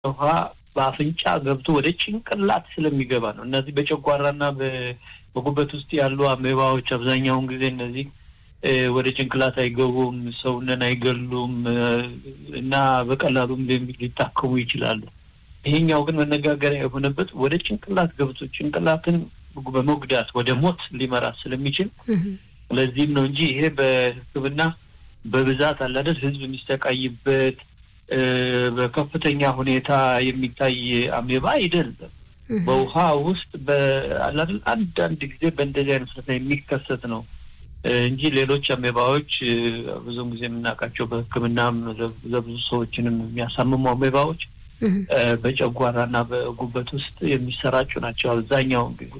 ውሃ በአፍንጫ ገብቶ ወደ ጭንቅላት ስለሚገባ ነው። እነዚህ በጨጓራና በጉበት ውስጥ ያሉ አሜባዎች አብዛኛውን ጊዜ እነዚህ ወደ ጭንቅላት አይገቡም፣ ሰውነን አይገሉም እና በቀላሉም ሊታከሙ ይችላሉ። ይሄኛው ግን መነጋገሪያ የሆነበት ወደ ጭንቅላት ገብቶ ጭንቅላትን በመጉዳት ወደ ሞት ሊመራ ስለሚችል ለዚህም ነው እንጂ ይሄ በሕክምና በብዛት አላደል ህዝብ የሚሰቃይበት በከፍተኛ ሁኔታ የሚታይ አሜባ አይደለም። በውሃ ውስጥ በአላደል አንዳንድ ጊዜ በእንደዚህ አይነት ሁኔታ የሚከሰት ነው እንጂ ሌሎች አሜባዎች ብዙውን ጊዜ የምናውቃቸው በሕክምናም ለብዙ ሰዎችንም የሚያሳምሙ አሜባዎች በጨጓራና በጉበት ውስጥ የሚሰራጩ ናቸው አብዛኛውን ጊዜ።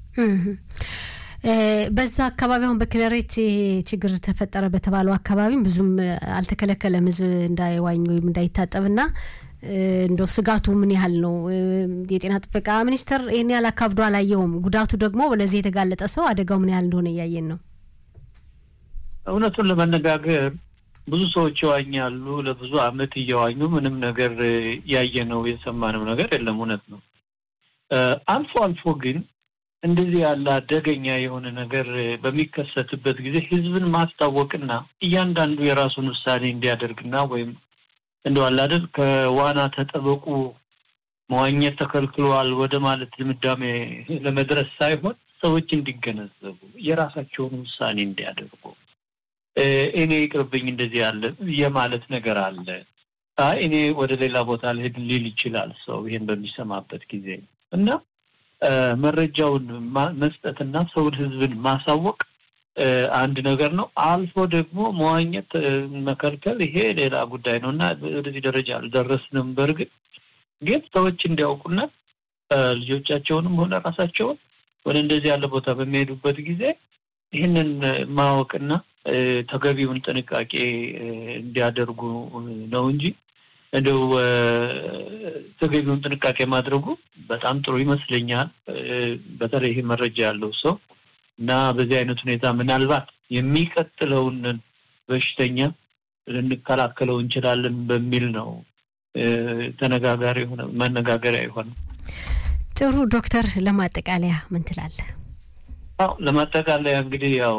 በዛ አካባቢ አሁን በኪነሬት ችግር ተፈጠረ በተባለው አካባቢም ብዙም አልተከለከለም ህዝብ እንዳይዋኝ ወይም እንዳይታጠብና እንደው ስጋቱ ምን ያህል ነው? የጤና ጥበቃ ሚኒስቴር ይህን ያህል አካብዶ አላየውም። ጉዳቱ ደግሞ ለዚህ የተጋለጠ ሰው አደጋው ምን ያህል እንደሆነ እያየን ነው። እውነቱን ለመነጋገር ብዙ ሰዎች ይዋኛሉ። ለብዙ አመት እየዋኙ ምንም ነገር ያየነው የሰማነው ነገር የለም። እውነት ነው። አልፎ አልፎ ግን እንደዚህ ያለ አደገኛ የሆነ ነገር በሚከሰትበት ጊዜ ህዝብን ማስታወቅና እያንዳንዱ የራሱን ውሳኔ እንዲያደርግና ወይም እንደው አለ አይደል ከዋና ተጠበቁ መዋኘት ተከልክሏል ወደ ማለት ድምዳሜ ለመድረስ ሳይሆን ሰዎች እንዲገነዘቡ የራሳቸውን ውሳኔ እንዲያደርጉ እኔ ይቅርብኝ እንደዚህ ያለ የማለት ነገር አለ። አይ እኔ ወደ ሌላ ቦታ ልሄድ ሊል ይችላል ሰው ይሄን በሚሰማበት ጊዜ እና መረጃውን መስጠትና ሰውን ህዝብን ማሳወቅ አንድ ነገር ነው። አልፎ ደግሞ መዋኘት መከልከል ይሄ ሌላ ጉዳይ ነው እና ወደዚህ ደረጃ አልደረስንም። በእርግጥ ግን ሰዎች እንዲያውቁና ልጆቻቸውንም ሆነ ራሳቸውን ወደ እንደዚህ ያለ ቦታ በሚሄዱበት ጊዜ ይህንን ማወቅና ተገቢውን ጥንቃቄ እንዲያደርጉ ነው እንጂ እንደው ተገቢውን ጥንቃቄ ማድረጉ በጣም ጥሩ ይመስለኛል። በተለይ ይሄ መረጃ ያለው ሰው እና በዚህ አይነት ሁኔታ ምናልባት የሚቀጥለውን በሽተኛ ልንከላከለው እንችላለን በሚል ነው ተነጋጋሪ የሆነ መነጋገሪያ የሆነ። ጥሩ ዶክተር፣ ለማጠቃለያ ምን ትላለህ? አዎ ለማጠቃለያ እንግዲህ ያው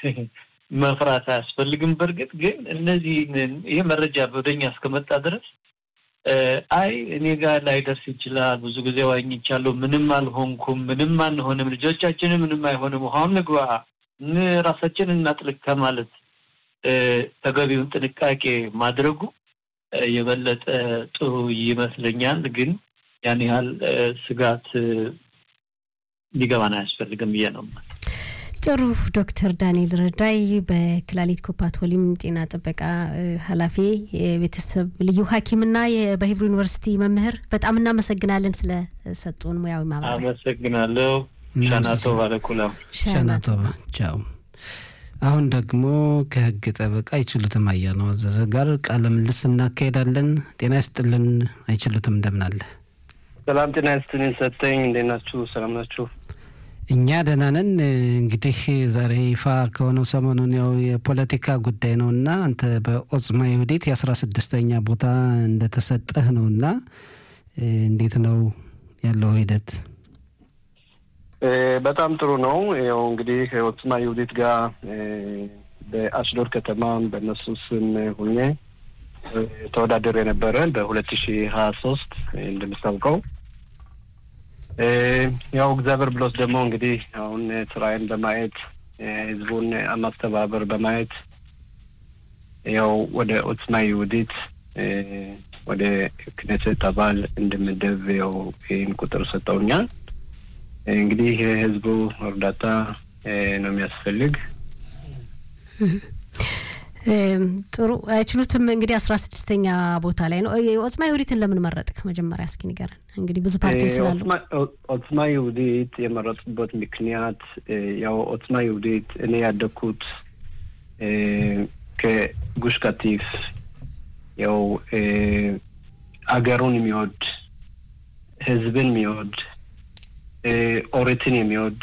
መፍራት አያስፈልግም። በእርግጥ ግን እነዚህ ይሄ መረጃ ወደኛ እስከመጣ ድረስ አይ እኔ ጋር ላይደርስ ይችላል፣ ብዙ ጊዜ ዋኝቻለሁ፣ ምንም አልሆንኩም፣ ምንም አንሆንም፣ ልጆቻችንም ምንም አይሆንም፣ ውሃውን ንግባ፣ ራሳችንን እናጥልቅ ከማለት ተገቢውን ጥንቃቄ ማድረጉ የበለጠ ጥሩ ይመስለኛል። ግን ያን ያህል ስጋት ሊገባን አያስፈልግም ብዬ ነው። ጥሩ ዶክተር ዳንኤል ረዳይ በክላሊት ኮፓቶሊም ጤና ጥበቃ ኃላፊ የቤተሰብ ልዩ ሐኪምና በሂብሩ ዩኒቨርሲቲ መምህር በጣም እናመሰግናለን ስለሰጡን ሙያዊ ማብራሪያ። አመሰግናለሁ። ሻናቶ ባለኩላ ሻናቶ ቻው። አሁን ደግሞ ከህግ ጠበቃ አይችሉትም አያነው አዘዘ ጋር ቃለ ምልልስ እናካሄዳለን። ጤና ይስጥልን አይችሉትም፣ እንደምን አለ? ሰላም ጤና ይስጥልን ሰጠኝ። እንዴት ናችሁ? ሰላም ናችሁ? እኛ ደህና ነን። እንግዲህ ዛሬ ይፋ ከሆነው ሰሞኑን ያው የፖለቲካ ጉዳይ ነው እና አንተ በኦጽማ ይሁዲት የአስራ ስድስተኛ ቦታ እንደተሰጠህ ነው እና እንዴት ነው ያለው ሂደት? በጣም ጥሩ ነው። ያው እንግዲህ ኦጽማ ይሁዲት ጋር በአሽዶድ ከተማ በእነሱ ስም ሁኜ ተወዳደር የነበረ በሁለት ሺ ሀያ ሶስት እንደምታውቀው ያው እግዚአብሔር ብሎት ደግሞ እንግዲህ አሁን ስራዬን በማየት ህዝቡን ማስተባበር በማየት ያው ወደ ኦጽማ ይሁዲት ወደ ክኔሴት አባል እንድምደብ ያው ይህን ቁጥር ሰጠውኛል። እንግዲህ ህዝቡ እርዳታ ነው የሚያስፈልግ። ጥሩ አይችሉትም። እንግዲህ አስራ ስድስተኛ ቦታ ላይ ነው። ኦጽማ ይሁዲትን ለምን መረጥክ? መጀመሪያ እስኪ ንገረን። እንግዲህ ብዙ ፓርቲዎች ስላሉ ኦጽማ ይሁዲት የመረጥኩበት ምክንያት ያው ኦጽማ ይሁዲት እኔ ያደግኩት ከጉሽ ካቲፍ ያው አገሩን የሚወድ ህዝብን የሚወድ ኦሪትን የሚወድ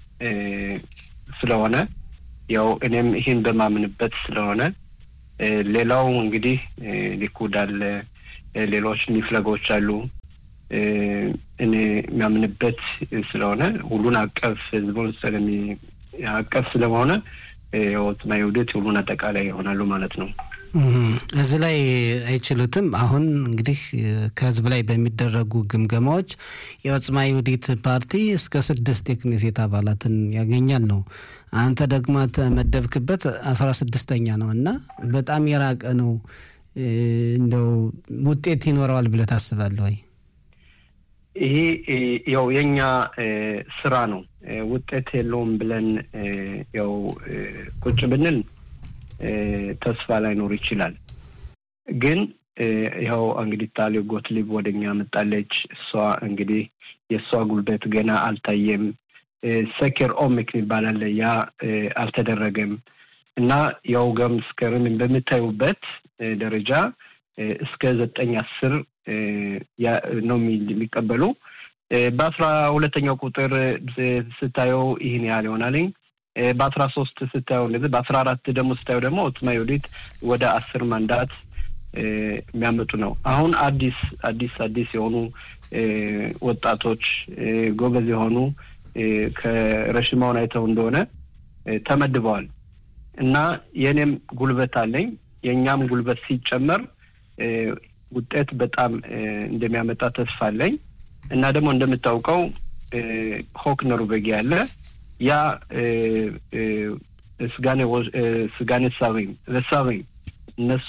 ስለሆነ ያው እኔም ይህን በማምንበት ስለሆነ ሌላው እንግዲህ ሊኩድ አለ፣ ሌሎች ሚፍለጎች አሉ። እኔ የሚያምንበት ስለሆነ ሁሉን አቀፍ ህዝቡን ስለሚ አቀፍ ስለሆነ ኦጽማ ይሁዲት ሁሉን አጠቃላይ ይሆናሉ ማለት ነው። እዚህ ላይ አይችሉትም። አሁን እንግዲህ ከህዝብ ላይ በሚደረጉ ግምገማዎች የኦጽማ ይሁዲት ፓርቲ እስከ ስድስት የክኔሴት አባላትን ያገኛል ነው። አንተ ደግሞ ተመደብክበት አስራ ስድስተኛ ነው እና በጣም የራቀ ነው። እንደው ውጤት ይኖረዋል ብለህ ታስባለህ ወይ? ይሄ ያው የኛ ስራ ነው። ውጤት የለውም ብለን ያው ቁጭ ብንል ተስፋ ላይኖር ይችላል። ግን ይኸው እንግዲህ ታሊ ጎትሊብ ወደኛ መጣለች። እሷ እንግዲህ የእሷ ጉልበት ገና አልታየም። ሰኬር ኦሚክ የሚባል አለ። ያ አልተደረገም እና ያው ገም እስከርን በምታዩበት ደረጃ እስከ ዘጠኝ አስር ነው የሚቀበሉ። በአስራ ሁለተኛው ቁጥር ስታየው ይህን ያህል ይሆናልኝ። በአስራ ሶስት ስታየው እንደዚህ በአስራ አራት ደግሞ ስታየው ደግሞ ኦጽማ ይሁዲት ወደ አስር ማንዳት የሚያመጡ ነው። አሁን አዲስ አዲስ አዲስ የሆኑ ወጣቶች ጎበዝ የሆኑ ከረሽማውን አይተው እንደሆነ ተመድበዋል እና የእኔም ጉልበት አለኝ የእኛም ጉልበት ሲጨመር ውጤት በጣም እንደሚያመጣ ተስፋ አለኝ እና ደግሞ እንደምታውቀው ሆክ ኖርቬጊያ አለ ያ ስጋኔ ሳቤም ለሳቤም እነሱ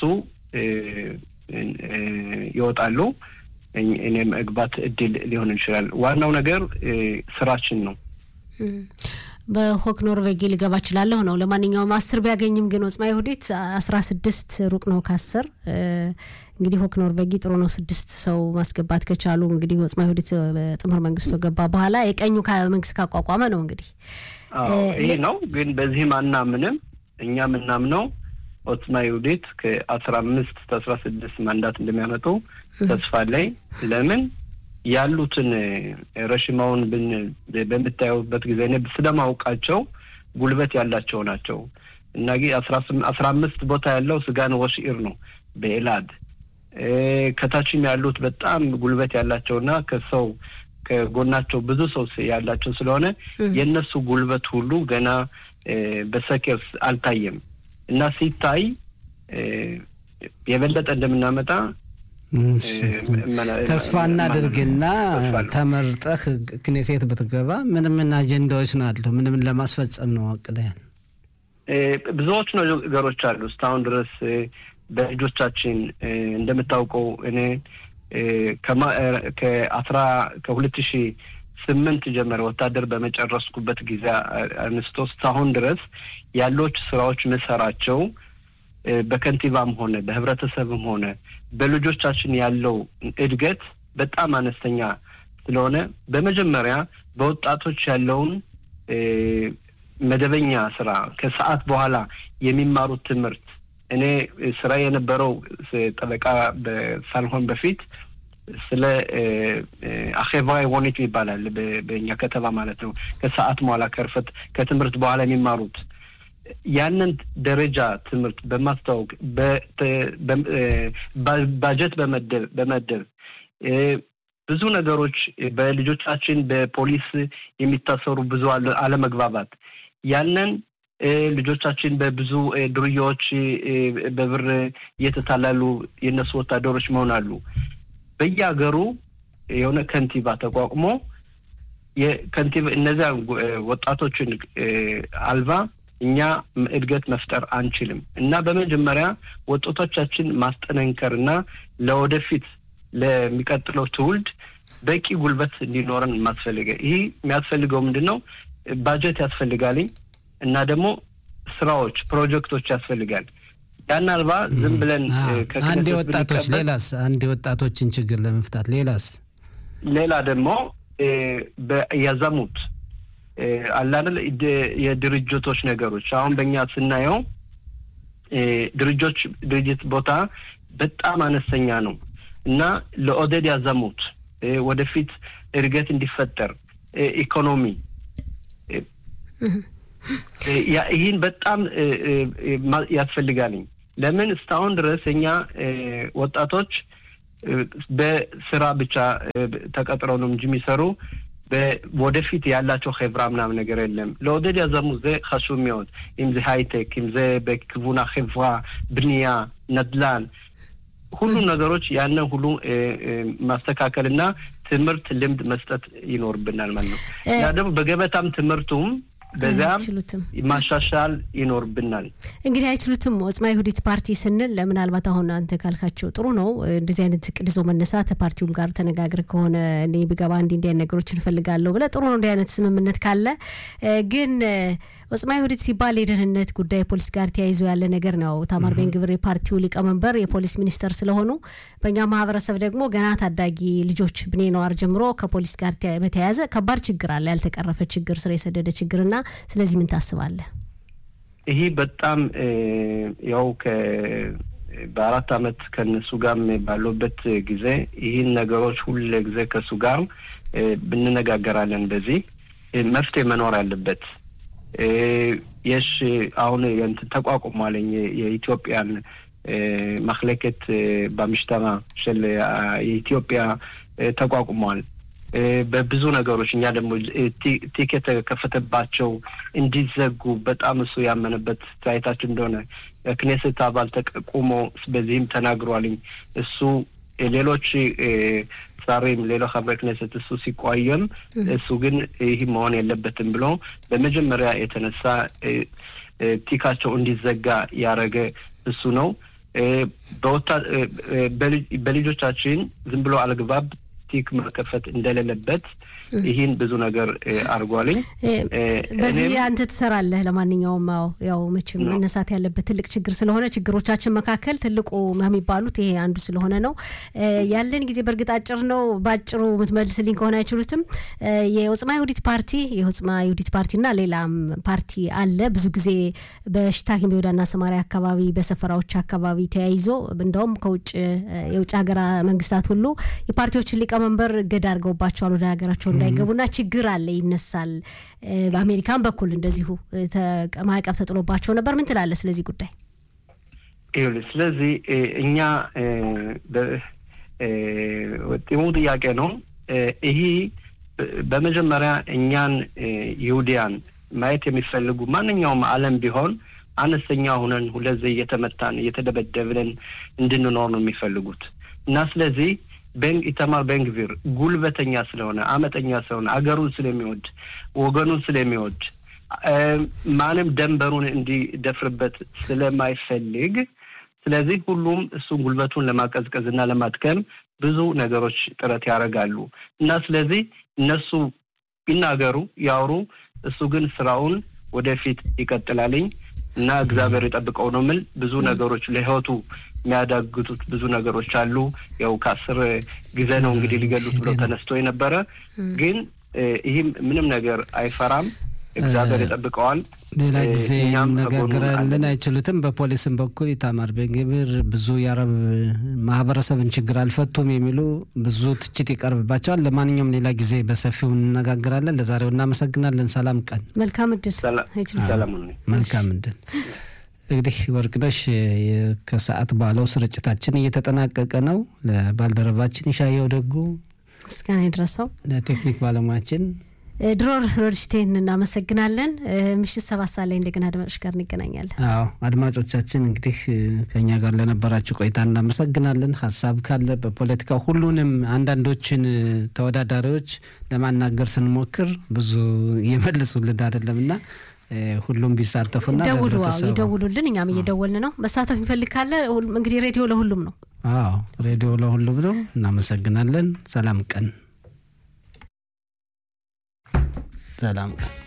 ይወጣሉ። እኔም መግባት እድል ሊሆን ይችላል። ዋናው ነገር ስራችን ነው። በሆክ ኖርቬጊ ሊገባ እችላለሁ ነው። ለማንኛውም አስር ቢያገኝም ግን ኦጽማ ይሁዲት አስራ ስድስት ሩቅ ነው ከአስር እንግዲህ ሆክ ኖርቬጊ ጥሩ ነው። ስድስት ሰው ማስገባት ከቻሉ እንግዲህ ኦጽማ ይሁዲት በጥምር መንግስቱ ገባ በኋላ የቀኙ መንግስት ካቋቋመ ነው እንግዲህ ይህ ነው። ግን በዚህም አናምንም። እኛ የምናምነው ኦጽማ ይሁዲት ከአስራ አምስት ከአስራ ስድስት ማንዳት እንደሚያመጡ ተስፋ ላይ ለምን ያሉትን ረሽማውን በምታዩበት ጊዜ እኔ ስለማውቃቸው ጉልበት ያላቸው ናቸው እና አስራ አምስት ቦታ ያለው ስጋን ወሽኢር ነው በኤላድ ከታችም ያሉት በጣም ጉልበት ያላቸውና ከሰው ከጎናቸው ብዙ ሰው ያላቸው ስለሆነ የእነሱ ጉልበት ሁሉ ገና በሰኬር አልታየም እና ሲታይ የበለጠ እንደምናመጣ ተስፋ እናድርግና ተመርጠህ ክኔሴት ብትገባ ምን ምን አጀንዳዎች ናሉ? ምን ምን ለማስፈጸም ነው አቅደሃል? ብዙዎች ነገሮች አሉ። እስካሁን ድረስ በልጆቻችን እንደምታውቀው እኔ ከአስራ ከሁለት ሺ ስምንት ጀመረ ወታደር በመጨረስኩበት ጊዜ አንስቶ እስካሁን ድረስ ያሎች ስራዎች ምሰራቸው በከንቲባም ሆነ በህብረተሰብም ሆነ በልጆቻችን ያለው እድገት በጣም አነስተኛ ስለሆነ በመጀመሪያ በወጣቶች ያለውን መደበኛ ስራ ከሰዓት በኋላ የሚማሩት ትምህርት እኔ ስራ የነበረው ጠበቃ ሳልሆን በፊት ስለ አኼባ ወኔት ይባላል በእኛ ከተማ ማለት ነው። ከሰዓት በኋላ ከርፈት ከትምህርት በኋላ የሚማሩት ያንን ደረጃ ትምህርት በማስታወቅ ባጀት በመደብ በመደብ ብዙ ብዙ ነገሮች በልጆቻችን በፖሊስ የሚታሰሩ ብዙ አለመግባባት ያንን ልጆቻችን በብዙ ዱርያዎች በብር እየተታላሉ የእነሱ ወታደሮች መሆናሉ። በየሀገሩ የሆነ ከንቲባ ተቋቁሞ የከንቲባ እነዚያ ወጣቶችን አልባ እኛ እድገት መፍጠር አንችልም እና በመጀመሪያ ወጣቶቻችን ማስጠነንከር እና ለወደፊት ለሚቀጥለው ትውልድ በቂ ጉልበት እንዲኖረን ማስፈልገ ይህ የሚያስፈልገው ምንድን ነው? ባጀት ያስፈልጋልኝ እና ደግሞ ስራዎች፣ ፕሮጀክቶች ያስፈልጋል። ያን አልባ ዝም ብለን አንድ የወጣቶች ሌላስ አንድ የወጣቶችን ችግር ለመፍታት ሌላስ ሌላ ደግሞ ያዘሙት አላደል የድርጅቶች ነገሮች አሁን በእኛ ስናየው ድርጆች ድርጅት ቦታ በጣም አነስተኛ ነው እና ለኦደድ ያዘሙት ወደፊት እድገት እንዲፈጠር ኢኮኖሚ ይህን በጣም ያስፈልጋልኝ። ለምን እስካሁን ድረስ እኛ ወጣቶች በስራ ብቻ ተቀጥረው ነው እንጂ የሚሰሩ ወደፊት ያላቸው חברה ምናምን ነገር የለም። לעודד יזמות זה חשוב מאוד, אם זה הייטק, אם זה בכיוון החברה, בנייה, נדל"ן, ሁሉ ነገሮች ያንን ሁሉ ማስተካከልና ትምህርት ልምድ መስጠት ይኖርብናል ማለት ነው። ያ ደግሞ በገበታም ትምህርቱም በዚያም ማሻሻል ይኖርብናል። እንግዲህ አይችሉትም። ወጽማ ይሁዲት ፓርቲ ስንል ምናልባት አሁን አንተ ካልካቸው ጥሩ ነው እንደዚህ አይነት እቅድ ይዞ መነሳት ፓርቲውም ጋር ተነጋግር ከሆነ እኔ ብገባ እንዲ እንዲ ነገሮች እንፈልጋለሁ ብለህ ጥሩ ነው እንዲህ አይነት ስምምነት ካለ ግን ወጽማ ይሁዲት ሲባል የደህንነት ጉዳይ ፖሊስ ጋር ተያይዞ ያለ ነገር ነው። ታማር ቤንግብር የፓርቲው ሊቀመንበር የፖሊስ ሚኒስተር ስለሆኑ በእኛ ማህበረሰብ ደግሞ ገና ታዳጊ ልጆች ብኔ ነዋር ጀምሮ ከፖሊስ ጋር በተያያዘ ከባድ ችግር አለ፣ ያልተቀረፈ ችግር፣ ስር የሰደደ ችግርና ስለዚህ ምን ታስባለህ? ይህ በጣም ያው በአራት አመት ከነሱ ጋር ባለበት ጊዜ ይህን ነገሮች ሁሉ ጊዜ ከእሱ ጋር ብንነጋገራለን። በዚህ መፍትሄ መኖር አለበት። የሽ አሁን እንትን ተቋቁሟለኝ የኢትዮጵያን ማክለከት በምሽተራ ሽል የኢትዮጵያ ተቋቁሟል። በብዙ ነገሮች እኛ ደግሞ ቲክ የተከፈተባቸው እንዲዘጉ በጣም እሱ ያመነበት ታይታችን እንደሆነ ክኔስት አባል ተቁሞ በዚህም ተናግሯልኝ። እሱ ሌሎች ዛሬም ሌላ ሀብረ ክኔሰት እሱ ሲቋየም እሱ ግን ይህ መሆን የለበትም ብሎ በመጀመሪያ የተነሳ ቲካቸው እንዲዘጋ ያደረገ እሱ ነው። በልጆቻችን ዝም ብሎ አልግባብ ቲክ መከፈት እንደሌለበት ይህን ብዙ ነገር አድርጓልኝ። በዚህ አንተ ትሰራለህ። ለማንኛውም ው ያው መቼም መነሳት ያለበት ትልቅ ችግር ስለሆነ ችግሮቻችን መካከል ትልቁ የሚባሉት ይሄ አንዱ ስለሆነ ነው። ያለን ጊዜ በእርግጥ አጭር ነው። በአጭሩ የምትመልስልኝ ከሆነ አይችሉትም። የወጽማ ይሁዲት ፓርቲ የወጽማ ይሁዲት ፓርቲና ሌላም ፓርቲ አለ። ብዙ ጊዜ በሽታኪም በይሁዳና ሰማሪያ አካባቢ በሰፈራዎች አካባቢ ተያይዞ እንደውም ከውጭ የውጭ ሀገራ መንግስታት ሁሉ የፓርቲዎችን ሊቀመንበር እገዳ አድርገውባቸዋል ወደ ሀገራቸው እንዳይገቡና ችግር አለ ይነሳል። በአሜሪካን በኩል እንደዚሁ ማዕቀብ ተጥሎባቸው ነበር። ምን ትላለህ ስለዚህ ጉዳይ? ይኸውልህ ስለዚህ እኛ ጥሙ ጥያቄ ነው። ይህ በመጀመሪያ እኛን ይሁዲያን ማየት የሚፈልጉ ማንኛውም ዓለም ቢሆን አነስተኛ ሁነን ሁለዚህ እየተመታን እየተደበደብን እንድንኖር ነው የሚፈልጉት እና ስለዚህ ኢተማር ቤንግቪር ጉልበተኛ ስለሆነ አመጠኛ ስለሆነ አገሩን ስለሚወድ ወገኑን ስለሚወድ ማንም ደንበሩን እንዲደፍርበት ስለማይፈልግ ስለዚህ ሁሉም እሱን ጉልበቱን ለማቀዝቀዝ እና ለማድከም ብዙ ነገሮች ጥረት ያደርጋሉ እና ስለዚህ እነሱ ይናገሩ ያውሩ፣ እሱ ግን ስራውን ወደፊት ይቀጥላልኝ እና እግዚአብሔር የጠብቀው ነው ምል ብዙ ነገሮች ለህይወቱ የሚያዳግቱት ብዙ ነገሮች አሉ። ያው ከአስር ጊዜ ነው እንግዲህ ሊገሉት ብሎ ተነስቶ የነበረ ግን ይህም ምንም ነገር አይፈራም። እግዚአብሔር ይጠብቀዋል። ሌላ ጊዜ ነጋገራለን አይችሉትም። በፖሊስም በኩል ኢታማር ቤንግቪር ብዙ የአረብ ማህበረሰብን ችግር አልፈቱም የሚሉ ብዙ ትችት ይቀርብባቸዋል። ለማንኛውም ሌላ ጊዜ በሰፊው እንነጋገራለን። ለዛሬው እናመሰግናለን። ሰላም ቀን። መልካም እድል። መልካም እድል። እንግዲህ ወርቅነሽ ከሰዓት ባለው ስርጭታችን እየተጠናቀቀ ነው። ለባልደረባችን ይሻየው ደጉ ምስጋና ይድረሰው፣ ለቴክኒክ ባለሙያችን ድሮር ሮድሽቴን እናመሰግናለን። ምሽት ሰባት ሰዓት ላይ እንደገና አድማጮች ጋር እንገናኛለን። አዎ አድማጮቻችን እንግዲህ ከኛ ጋር ለነበራችሁ ቆይታ እናመሰግናለን። ሀሳብ ካለ በፖለቲካ ሁሉንም አንዳንዶችን ተወዳዳሪዎች ለማናገር ስንሞክር ብዙ እየመልሱልን አይደለም እና ሁሉም ቢሳተፉና ደውሉ፣ ይደውሉልን። እኛም እየደወልን ነው። መሳተፍ የሚፈልግ ካለ እንግዲህ ሬዲዮ ለሁሉም ነው። አዎ ሬዲዮ ለሁሉም ነው። እናመሰግናለን። ሰላም ቀን ሰላም ቀን